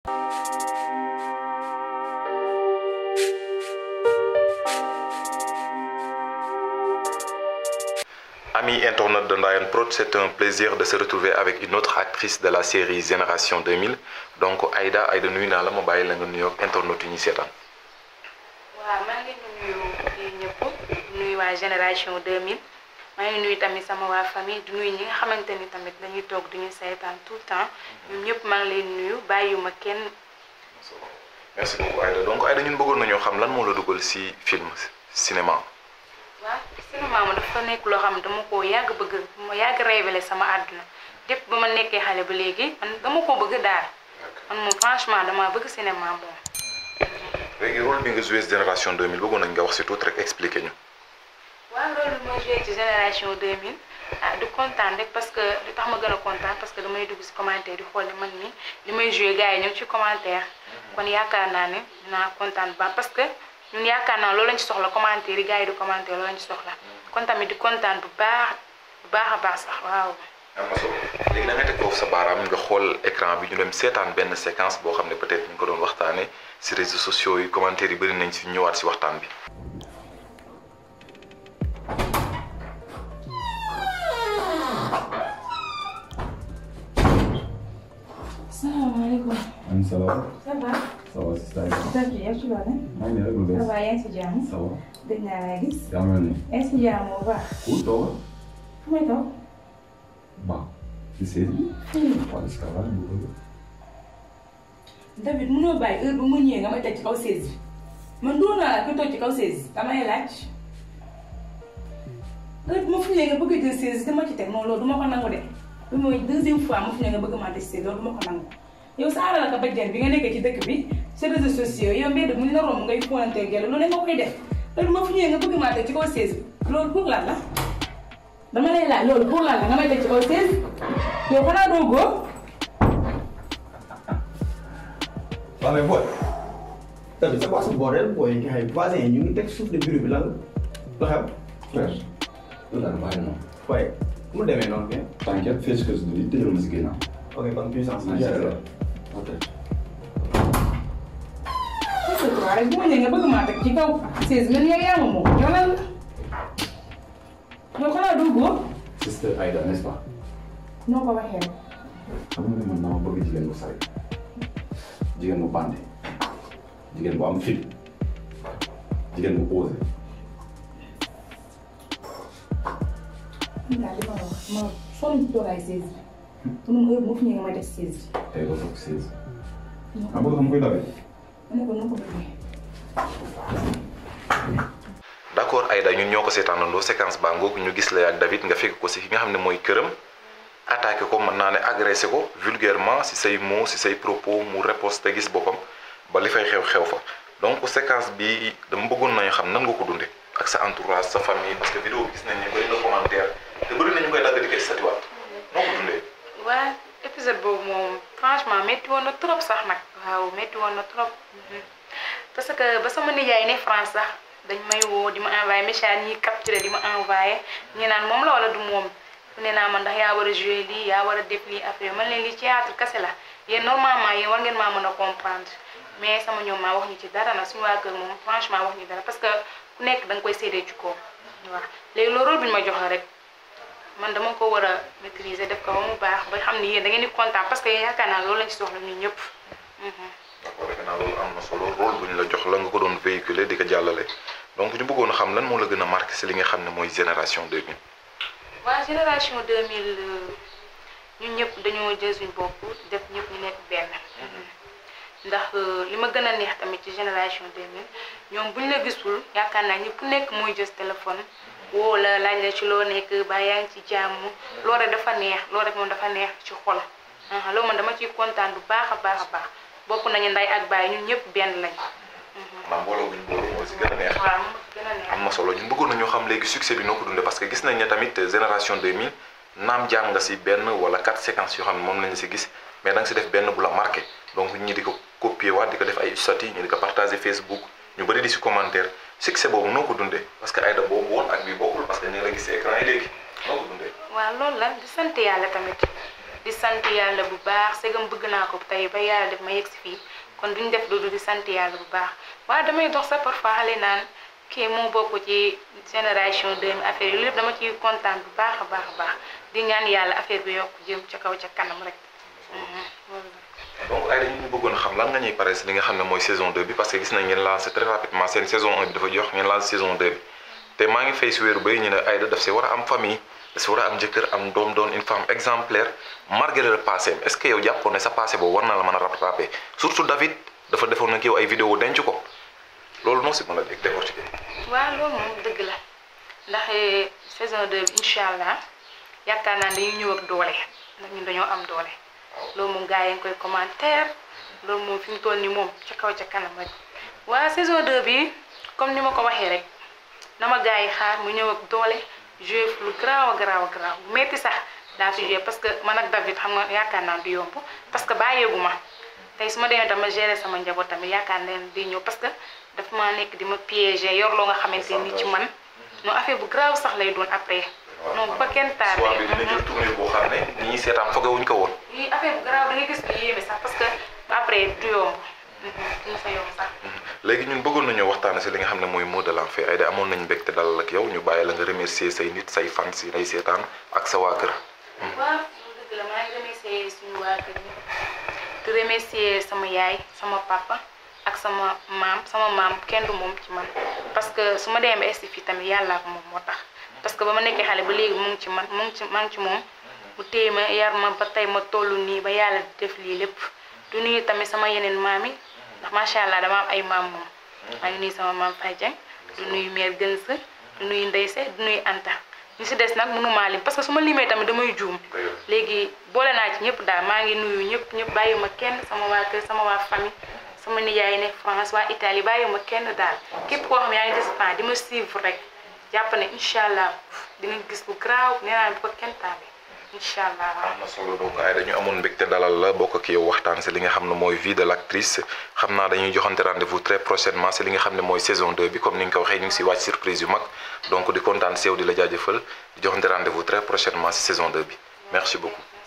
Amis internautes de Ndayan Prod, c'est un plaisir de se retrouver avec une autre actrice de la série Génération 2000 donc Aïda Aïda nuyu naa la ma bàyyi la nga nuyoo ak internautes yi ñu seetaan. waaw maa ngi nuyu yéen ñëpp di nuyu waa génération 2000 maa ngi nuyu tamit sama waa famille di nuyu ñi nga xamante ni tamit dañuy toog duñu seetaan tout le temps ñoom ñëpp maa ngi leen nuyu bàyyiwuma kenn. merci beaucoup Aïda donc Aïda ñun bëggoon nañoo xam lan moo la dugal ci film cinéma. waaw cinéma ma dafa nekk loo xam ne dama ko yàgg bëgg ma yàgg révélé sama àdduna dépp ba ma nekkee xale ba léegi man dama ko bëgg daal man moom franchement dama bëgg cinéma moom. léegi rôle bi nga joué génération 2000 bëggoon nañ nga wax ci tuuti rek expliqué ñu. waaw loolu bi ma joué ci génération 2000 ah du kontaan rek parce que lu tax ma gën a kontaan parce que damay dugg ci commentaire di xool ne man mi li may joué gars yi ñu ngi ci commentaire kon yaakaar naa ne dinaa kontaan ba parce que ñun yaakaar naa loolu lañ ci soxla commentaire yi gars yi di commentaire loolu lañ ci soxla kon tamit di kontaan bu baax bu baax a baax sax waaw. am na solo léegi da nga teg foofu sa baaraam nga xool écran bi ñu dem seetaan benn séquence boo xam ne peut-être ñu ko doon waxtaanee ci réseaux sociaux yi commentaires yi bëri nañ ci ñëwaat ci waxtaan bi. salaamaaleykum. am ça va. ça va. ça va si saa ça va yaa ngi ci loolu. maa ngi lay déglu ça va yaa ngi ci jàmm. ça va. dégg naa laa gis. yaa mel ni. yaa ngi ci jàmm bu baax. où toogal. fu may toog. bon. ci séeréer. fii. waaw est-ce que va bu bëgg. David mënoo bàyyi heure bu mu ñëwee nga may teg ci kaw seize bi man doon naa la ku toog ci kaw seize damay laaj heure bu ma fi ñëwee nga bëgg a jël seize dama ci teg non loolu du ma ko nangu de bi mooy deuxième fois ma fi ñëwee nga bëgg maa teg seize loolu du ma ko nangu yow sa alal ka bajjan bi nga nekkee ci dëkk bi ci réseaux sociaux yow mbedd mu ñu la romb ngay pointé gel loolu nga koy def heure bu ma fi ñëwee nga bëgg maa teg ci kaw seize bi loolu pour lan la dama lay laaj loolu pour lan la nga may teg ci kaw seize yow xanaa doo góor waaw mais booy tamit c'est quoi ce bordel booy nga xam voisin yi ñu ngi teg suuf de bureau bi lan la xew. frère. loolu daal bàyyi noonu. waaye mu demee noonu bien. t'inquiète fii ci kër gi tëjal ma si ginnaaw. ok kon puissance maa bi ngi géré la. ok. waaw rek bu ma ñëwee nga bëgg maa teg ci kaw seize mille yow yaa ma moom yow lan la yow xanaa doo góor sister Aïda n'est-ce pas. noo ko waxee rek xam nga ne man dama bëgg jigéen bu sari. jigéen bu bandi. jigéen bu am fit. jigéen bu osé. man daal li ma wax ma sonn ci toogaay seize bi mu ne ma heure bu ma fi ñëwee nga may def seize tey ba toog seize. bi ah bëgg xam koy dawee. ma ne ko noo ko bëggee d'accord Aïda ñun ñoo ko seetaanandoo séquence baa ngoog ñu gis la ak David nga fekk ko ci fi nga xam ne mooy këram attaqué ko mën naa ne agressé ko vulgairement ci say mots ci say propos mu riposte gis boppam ba li fay xew xew fa donc séquence bi dama bëggoon nañu xam nan nga ko dundee ak sa entourage sa famille parce que vidéo bi gis nañ ne bëri na commentaire te bëri nañu koy dagg di ko satiwaat noo ko dundee. waa épisode boobu moom franchement métti woon na trop sax nag waaw métti woon na trop parce que ba sama nijaay ne France sax dañ may woo di ma envoyé message ñi capturé di ma envoyé ñi naan moom la wala du moom fu ne naa man ndax yaa war a joué lii yaa war a def lii affaire man leen lii théâtre kese la yéen normalement yéen war ngeen maa mën a comprendre mais sama ñoom maa wax ñu ci dara nag suñu waa kër moom franchement wax ñu dara parce que ku nekk da nga koy séedee ci kaw waaw léegi loolu rôle bi ñu ma jox la rek man dama ko war a maîtriser def ko ba mu baax ba xam ni yéen da ngeen di kontaan parce que yaakaar naa loolu lañ ci soxla ñun ñëpp. d'accord defe naa loolu am na solo rôle bu ñu la jox la nga ko doon véhiculer di ko jàllale donc ñu bëggoon a xam lan moo la gën a marqué ci li nga xam ne mooy génération 2000. waa génération 2000 ñun ñëpp dañoo jël suñu bopp def ñëpp ñu nekk benn. ndax li ma gën a neex tamit ci génération 2000 ñoom buñ la gisul yaakaar naa ñëpp nekk mooy jël téléphone woo la laaj la ci loo nekk ba yaa ngi ci jàmm loolu rek dafa neex loolu rek moom dafa neex ci xol loolu man dama ciy kontaan bu baax a baax a baax bokk nañu nday ak baay ñun ñëpp benn lañ. maanaam mbooloo bu ñu booloo moo ci gën a neex. waaw moo ci gën a neex. am na solo ñun bëggoon nañoo xam léegi succès bi noo ko dundee parce que gis nañ ne tamit génération 2000 naam jàng nga ci benn wala quatre séquences yoo xam ne moom lañu ci gis mais da nga ci def benn bu la marqué donc ñi di ko copier waat di ko def ay statut ñi di ko partager Facebook ñu bëri di ci commentaire succès boobu noo ko dundee parce que Aïda boobu woon ak bi bokkul parce que ñu ngi la gis ci écran yi léegi noo ko dundee. waaw loolu la di sant yàlla tamit di sant yàlla bu baax segam bëgg naa ko tey ba yàlla def ma yegg si fii kon duñ def loolu di sant yàlla bu baax waaye damay dox sax parfois xale naan kii moo bokk ci génération 2000 affaire yi lépp dama ciy kontaan bu baax a baax a baax di ñaan yàlla affaire bi yokk jëm ca kaw ca kanam rek. donc ay dañu bëggoon xam lan nga ñuy pare si li nga xam ne mooy saison 2 bi parce que gis nañ ngeen lancé très rapidement seen saison 1 bi dafa jox ngeen lancé saison 2 bi te maa ngi fay si wéeru bay ñu ne Aïda daf si war a am famille daf si war a am jëkkër am doom doon une femme exemplaire malgré le passé est ce que yow jàppoon ne sa passé boobu war na la mën a rattraper surtout David dafa defoon nag yow ay vidéo denc ko loolu noo si mën a dégg décortiquer. waaw loolu moom dëgg la ndax saison 2 bi incha allah yaakaar naa dañuy ñëw ak doole ndax ñun dañoo am doole loolu moom gars yi ngi koy commentaire loolu moom fi mu toll nii moom ca kaw ca kanam rek waa saison 2 bi comme ni ma ko waxee rek na ma gars yi xaar mu ñëw ak doole joué lu garaaw a garaaw a garaaw bu metti sax daa fi joué parce que man ak David xam nga yaakaar naa du yomb parce que bàyyeegu ma tey su ma demee tam ma gérer sama njaboot tamit yaakaar naa di ñëw parce que daf maa nekk di ma piéger yor loo nga xamante ni ci man non affaire bu garaaw sax lay doon après. non bu ko kenn tardé. soit bi dina jël tournure boo xam ne ñi ñuy seetaan foogewuñ ko woon. lii affaire bu garaaw da ngay gis lu yéeme sax parce que après du yomb. du sa yomb sax. léegi ñun bëggoon nañoo waxtaan si li nga xam ne mooy mot de la fin Aïda amoon nañu mbégte dalal ak yow ñu bàyyi la nga remercier say nit say fans si lay seetaan ak sa waa kër. waaw dëgg la maa ngi remercier suñu waa kër yi di remercier sama yaay sama papa ak sama maam sama maam kenn du moom ci man parce que su ma demee ba esti fii tamit yàlla ak moom moo tax parce que ba ma nekkee xale ba léegi mu ngi ci man mu ngi ci maa ngi ci moom mu téye ma yar ma ba tey ma toll nii ba yàlla def lii lépp du nuyu tamit sama yeneen maam yi ndax macha allah dama am ay maam moom maa ngi nuyu sama maam Faye Dieng du nuyu mère Gëns du nuyu Ndeyse du nuyu Anta ñu si des nag mënumaa lim parce que su ma limee tamit damay juum léegi boole naa ci ñëpp daal maa ngi nuyu ñëpp ñëpp bàyyiwuma kenn sama waa kër sama waa famille sama nijaay nekk France waa Italie bàyyiwuma kenn daal képp koo xam yaa ngi des temps di ma suivre rek jàpp ne incha allah di nga gis lu garaaw nee naa bu ko kenn taabe incha allah waaw. am na solo donc ay dañu amoon mbégte dalal la bokk ak yow waxtaan si li nga xam ne mooy vie de l' actrice xam naa dañuy joxante rendez-vous très prochainement si li nga xam ne mooy saison 2 bi comme ni nga ko waxee ñu ngi si wàcc surprise yu mag donc di kontaan si yow di la jaajëfal di joxante rendez-vous très prochainement si saison 2 bi merci beaucoup.